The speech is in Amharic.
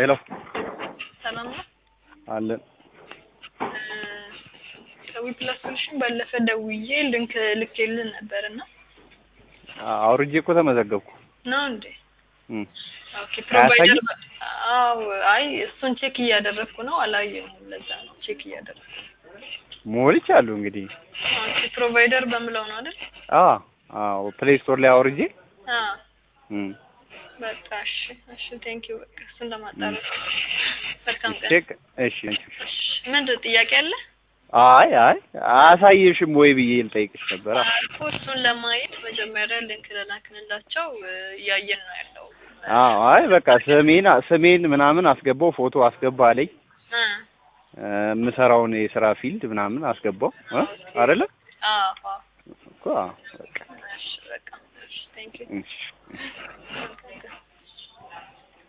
ሄሎ ሰላም ነው። አለን ከዊፕላስ ሶሉሽን ባለፈ ደውዬ ልንክ ልኬልን ነበር እና አውርጄ እኮ ተመዘገብኩ። ነው እንዴ? እም። ኦኬ ፕሮቫይደር አያሳይም? አዎ፣ አይ እሱን ቼክ እያደረግኩ ነው። አላየሁም። ለዛ ነው ቼክ እያደረግኩ። ሞልቻለሁ እንግዲህ። ኦኬ ፕሮቫይደር በምለው ነው አይደል? አዎ አዎ፣ ፕሌይ ስቶር ላይ አውርጄ አ እም። በቃ እሺ፣ እሺ ቴንክ ዩ በቃ እሱን ለማጣራት መልካም ቀን። ቼክ እሺ። እሺ። እሺ፣ ምንድን ጥያቄ አለ? አይ አይ አያሳይሽም ወይ ብዬ ልጠይቅሽ ነበር። እኮ እሱን ለማየት መጀመሪያ ልንክ ልላክንላቸው እያየን ነው ያለው። አዎ አይ በቃ ስሜን ስሜን ምናምን አስገባው፣ ፎቶ አስገባ አለኝ። እ እ፣ የምሰራውን የስራ ፊልድ ምናምን አስገባው እ አይደለ አዎ አዎ። እኮ አዎ፣ በቃ እሺ በቃ እሺ ቴንክ ዩ እሺ። መልካም ቀን